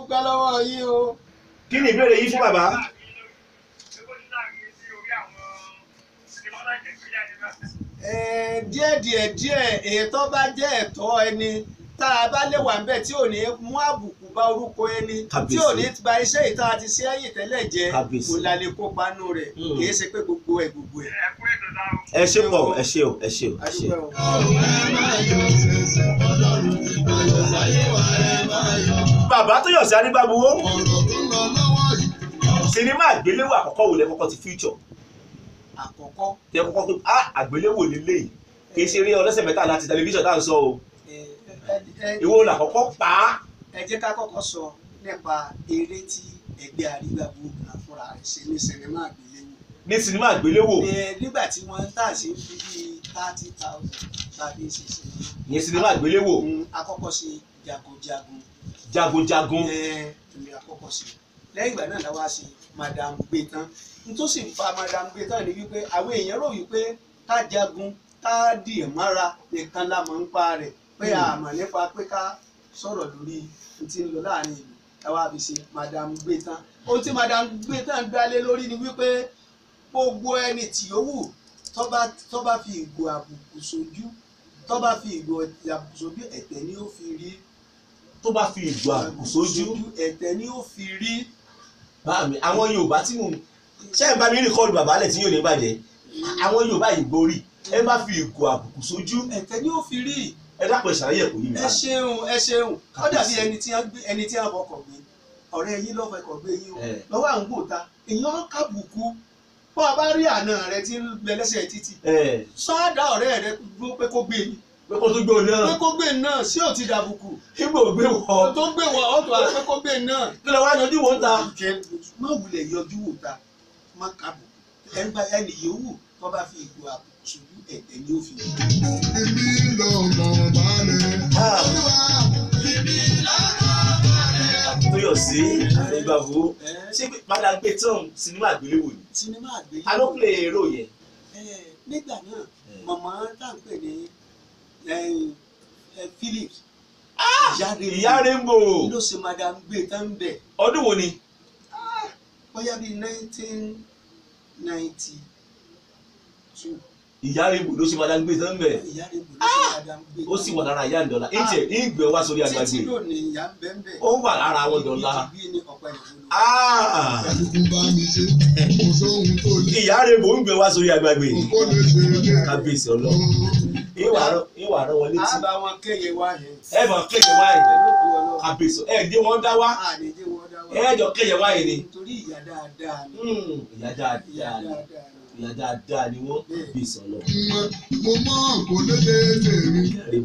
dúpẹ́ lọ́wọ́ yín o. kí ni ìbéèrè yín fún bàbá. Ẹ̀ẹ́n, díẹ̀ díẹ̀ díẹ̀ èyí tó bá jẹ́ ẹ̀tọ́ ẹni tá a bá lè wà ń bẹ̀ tí ò ní mú àbùkù bá orúkọ ẹni tí ò ní ba iṣẹ́ ìta àti sí ẹ̀yìn tẹ́lẹ̀ jẹ́ Kábíyèsí. kò lálẹ́ kópa nù rẹ̀ Mm. kì í ṣe pé gbogbo ẹ̀ gbogbo ẹ̀. ẹ ṣe pọ̀ ẹ ṣe o ẹ ṣe o ẹ ṣe. adúpẹ́ o. bàbá tó yọ̀ sí anígbàgbọ́ sinimá àgbéléwò àkọ́kọ́ wò lẹ kọ́kọ́ ti future àkọ́kọ́ tẹ kọ́kọ́ pé ah àgbéléwò lélẹ́yìí kì í ṣe eré ọlọ́sẹ̀ mẹ́ta láti tẹlifíṣàn tá à ń sọ o ẹ- ẹ- ẹ- ìwọ làkọ́kọ́ pa á. ẹ jẹ́ ká kọ́kọ́ sọ nípa eré tí ẹgbẹ́ àrígbàgbó kan fúnra rẹ̀ ṣe ní sinimá àgbéléwò. ní sinimá àgbéléwò Ẹ, nígbà tí wọ́n ń tà sí fi bíi thirty thousand tàbí ṣiṣẹ́ ìyẹn sinimá àgbéléwò àkọ́kọ́ ṣe jagunjagun jagunjagun ẹ ní àkọ́kọ́ ṣe lẹ́yìn ìgbà náà la wá ṣe madam gbẹtán n tó sì fa madam gbẹtán ni wípé àwọn èèyàn rò wípé ká jagun ká dì mára nìkan la mọ̀ ń pa rẹ̀ pé Hmm. a mọ̀ nípa pé ká sọ̀rọ̀ lórí n tí ń lọ láàrin ìlú táwa fi ṣe madam gbẹtán ohun tí madam gbẹtán dálé lórí ni wípé gbogbo ẹni tí ó wù tó bá tó bá fi ìgò àbùkù sójú tó bá fi ìgò àbùkù sójú ẹ̀tẹ̀ ni ó fi rí tó bá fi ìgò àbùkù sójú ẹ̀tẹ̀ ni ó fi rí bá mi àwọn yorùbá tí mò ń ṣe é bá mi rìkọ́ọ̀dù bàbá lẹ̀ tí yóò ní bàjẹ́ àwọn yorùbá yìí borí ẹ bá fi ìgò àbùkù sójú ẹ̀tẹ̀ ni ó fi rí ẹ dápọ̀ ìṣàlàyé ẹ̀kọ́ yìí mi. ẹ ṣeun ẹ ṣeun ó dàbí Kábíyèsí. ẹni tí wọ́n gbé ẹni tí wọ́n fọkọ̀ gbé ọ̀rẹ́ yín lọ́fẹ̀ẹ́ kọ̀ gbé yín o Ẹ. lọ́wọ́ à ń gbò ta èèyàn kábùkù bó a bá rí àna rẹ tí ń bẹ lẹ́sẹ̀ títì ẹ sọ́ọ́dà ọ̀rẹ́ rẹ dúró pé kó gbé yín pé kó tó gbé òun pé náà kó gbé náà sí ò ti dàbùkù ibo gbé wọ tó gbé wọ ọ̀tọ̀ àti pé kó gbé náà kí ló wá yanjú wọn ta. kẹ má wulẹ̀ yọjú wò ta má kábùkù ẹni bá ẹni yòówù tó bá fi ìgò àbùkù sójú ẹ̀tẹ̀ ni ó fi rí. tó yọ sí ìgbàgbọ́ Ẹ, ṣé pé padà gbé tán sinimá àgbéléwò ni sinimá àgbéyẹ̀wò. ta ló play èrò yẹn. Ẹ, nígbà náà màmá tá à ń pè ní ẹ, ẹ, Philips ìyá rainbow ló ṣe madam gbé tán bẹ̀ ọdún wo ni. bóyá bíi nineteen ninety two ìyá rainbow ló ṣe máa gbé tán bẹ̀ ìyá rẹ̀ bò ló ṣe madam gbé ó sì wà lára ìyá ìdọ̀la ìjẹ́ ìgbẹ́ wá sórí títí àgbàgbé lónìí ìyá ń bẹ́ ń bẹ̀ ó wà lára àwọn ìdọ̀la. bí ní ọ̀pẹ ìwúlò. Ah! bá mi ṣe kò sóhun tó lè ìyá rainbow ń gbé wá sórí àgbàgbé kó lè ṣe é kábíyèsí ọlọ́run ìwà rán- ìwà rán wọn létí a bá wọn kéye wá yẹn ẹ mọ̀ kéye wáyé pẹ̀lú òkú ọlọ́run kábíyèsí ẹ dé wọn dá wá àdéjé wọn dá wá ẹ jọ kéye wáyé ni. nítorí ìyá dáadáa ni Hmm, ìyá ìyá dáadáa ni dáadáa ni. ìyá dáadáa ni wọ́n kábíyèsí ọlọ́run. mo mọ̀ kò lè ṣe é tèmi.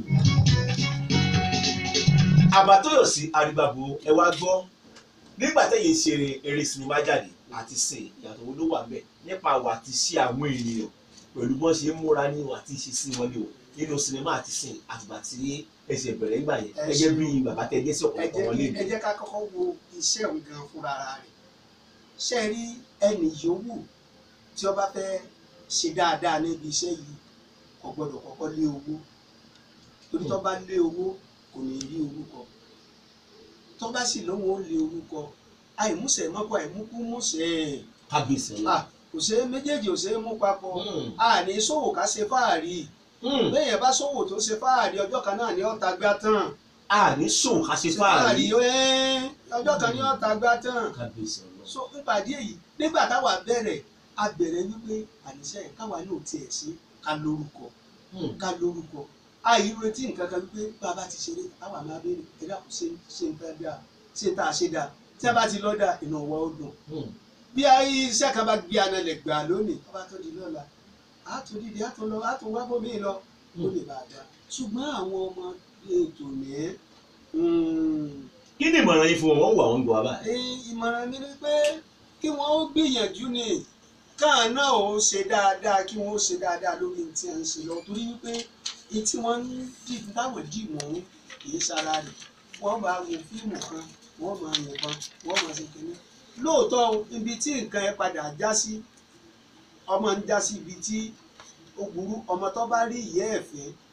àbátóyọ̀sí àrígbàbò ẹ wá gbọ́ nígbà tẹ́yìn ṣe eré sinimá jáde àti sìn ìyàtọ̀ wo ló wà bẹ́ẹ̀ nípa àwọ̀ àti ṣe àwọn ènìyàn pẹ̀lú bọ́n ṣe ń múra ní ìwà àti ṣe sí wọn ní o nínú sinimá àti sìn àtìgbà tí ẹ ṣe bẹ̀rẹ̀ ńgbà yẹn Ẹ gẹ́gẹ́ ṣe- bí bàbá tẹ́ dé sí ẹ ọ̀pọ̀lọpọ̀ jẹ́ wọn lè kí- ẹ jẹ́ ká kọ́kọ́ wo iṣẹ́ òun gan fúnra rẹ̀ ṣe rí ẹnì yòówù tí ó bá fẹ́ ṣe dáadáa níbi iṣẹ́ yìí kò gbọ́dọ̀ kọ́kọ́ lé owó torí tó bá lé owó kò ní rí orúkọ tó bá sì lóun ó lé orúkọ àìmúṣẹ mọ́kọ àìmúkú múṣẹ kábíyèsí ọlọ́run. Ah, kò ṣe é méjèèjì ò ṣe é mú papọ̀ Hmm, àní ṣòwò ká ṣe fáàrí hmm. bẹ́ẹ̀ bá ṣòwò tó ṣe fáàrí ọjọ́ kan náà ni ó ta gbá tán a ní sùn ká ṣe fáàrí ẹ́ ọjọ́ kan ní ọ̀tá gbá tán kábíyèsí ọlọ́run. so nípàdé èyí nígbà táwa bẹ̀rẹ̀ a bẹ̀rẹ̀ wípé àníṣe káwa náà tiẹ̀ sí ká lórúkọ Hmm, ká lórúkọ àìretí nǹkan kan wípé bàbá ti ṣeré táwa máa béèrè ẹ̀dá kò ṣe ṣe ń fẹ́ dáa ṣe tá a ṣe dáa tí a bá ti lọ́dà ìnáwó ó dùn hmm. bí iṣẹ́ kan bá gbé analẹ̀ gbà lónìí tó bá tó di lọ́la á tún dìde á tún lọ á tún wá bómi lọ ó lè bá a dá ṣùgbọ́n àwọn ọmọ ètò ní kí ni ìmọ̀ràn yín fún wọn wọ́n wà wọ́n gbọ́ wa báyìí. Ẹ, ìmọ̀ràn mi ni pé kí wọ́n ó gbìyànjú ni káà náà ó ṣe dáadáa kí wọ́n ó ṣe dáadáa lórí ní tí a ń ṣe lọ torí wípé ní tí wọ́n ń dì táwọn dì mọ́ kì í ṣara rẹ̀ wọ́n bá wo fíìmù kan wọ́n máa yìnbọn wọ́n máa ṣe kínní lóòótọ́ o, ibi tí nǹkan ẹ padà já sí ọmọ ń já sí ibi tí ó burú ọmọ tó bá rí ìyá ẹ̀ fẹ́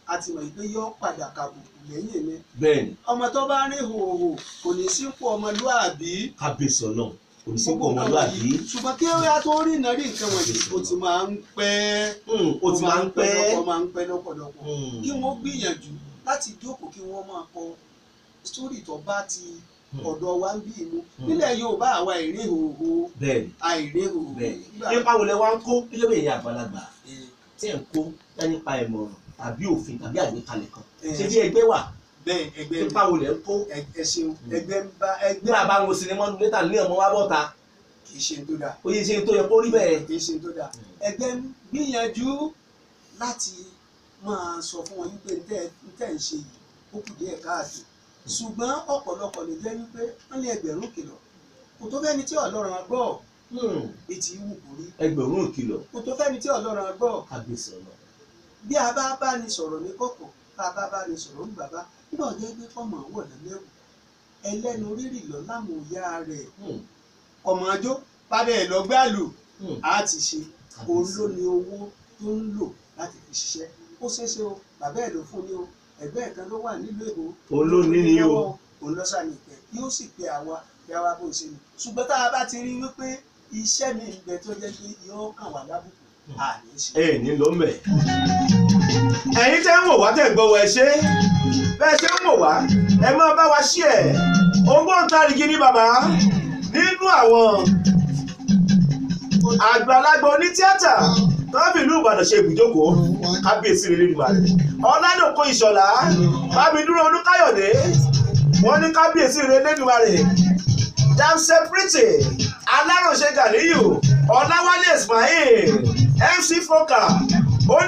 a ti mọ̀ pé yọ padà kàbùkù lẹ́yìn mi bẹ́ẹ̀ ni ọmọ tó bá rìn hòhò kò ní sípò ọmọlúàbí kábíyèsí ọlọ́run kò ní sí kó gbogbo nǹkan ọmọlúwàbí wọ̀nyí. ṣùgbọ́n kí ó yá tó rí iná rí nǹkan wọ̀nyí ó ti máa ń pẹ́ Hmm, ó ti máa ń pẹ́ ó máa ń pẹ́ lọ́pọ̀lọpọ̀ Hmm, kí wọ́n gbìyànjú láti jókòó kí wọ́n máa kọ sítórì tó bá ti Hmm. ọ̀dọ̀ wa ń bí inú Hmm. nílẹ̀ Yorùbá àwa ìrìn hòhò bẹ́ẹ̀ ni àìrìn hòhò bẹ́ẹ̀ ni nígbà- nípa wo lẹ wá ń kó kílẹ̀ bẹ́ẹ̀ yẹn àgbàlagbà Eh, tí ẹ̀ ń kó dá nípa ìmọ̀ràn tàbí òfin tàbí àgbékalẹ̀ kan eh, ṣé bí ẹgbẹ́ wà bẹ́ẹ̀ ẹgbẹ́ nípa wo lẹ ń kó ẹ ẹ ṣeun ẹgbẹ́ ń bá ẹgbẹ́ nígbà bá ń wo sinimá ọdún létà ní ọmọ wa bọ́ta kì í ṣe tó dáa ó yẹ ṣe tó yẹ kó rí bẹ́ẹ̀. kì í ṣe tó dáa ẹgbẹ́ ń gbìyànjú láti máa sọ fún wọn wípé ntẹ́ ntẹ́ ń ṣe yìí ó kù díẹ̀ káàtó ṣùgbọ́n ọ̀pọ̀lọpọ̀ lè jẹ́ wípé wọ́n lé ẹgbẹ̀rún kìlọ̀ kò tó fẹ́ni tí Ọlọ́run á gbọ́ Hmm, etí wù kó rí ẹgbẹ̀rún ìkìlọ̀ kò tó fẹ́ni tí Ọlọ́run á gbọ́ kábíyèsí ọlọ́run. bí a bá bá ní sọ̀rọ̀ ní kọ̀kọ̀ tá a bá bá ní sọ̀rọ̀ ní bàbá nígbà ọjọ́ gbé kọ́mọ wọ̀ lẹ́lẹ́wù ẹlẹ́nu rírì lọ láwọn òyà rẹ̀ Hmm, ọmọ ajó bàbá ẹ̀ lọ gbàlù hmm, á ti ṣe òun ló ní owó tó ń lò láti fi ṣiṣẹ́ ó ṣeéṣe o bàbá ẹ̀ ló fún ni o ẹ̀gbẹ́ ẹ̀ kan ló wà nílùú èkó Òun ló ní ni o. òun lọ sàmì ìpẹ́ yóò sì pe àwa bí àwa bó ṣe ni ṣùgbọ́n tá a bá ti rí wípé iṣẹ́ mi ń bẹ tó jẹ́ pé yóò kàn wá lábùkù àní ṣe. ẹ ní ló mẹ. ẹ̀yin tẹ́ ń wò wá tẹ́ ń gbọ́ wọ ẹ ṣe bẹ́ẹ̀ ṣe ń wò wá ẹ máa bá wa ṣí ẹ̀ ògbóǹtarìgì ni bàbá nínú àwọn àgbàlagbà onítíátà tọ́bì ìlú Ìbàdàn ṣe ibùjókòó kábíyèsí rere nìgbà rẹ̀ ọ̀làdòkò ìṣọ̀lá bábídúró olúkáyọ̀dé wọ́n ní kábíyèsí rere lẹ́nuwa rẹ̀ damsel pretty aláròṣe ganiyu ọ̀làwálé ismail mc foka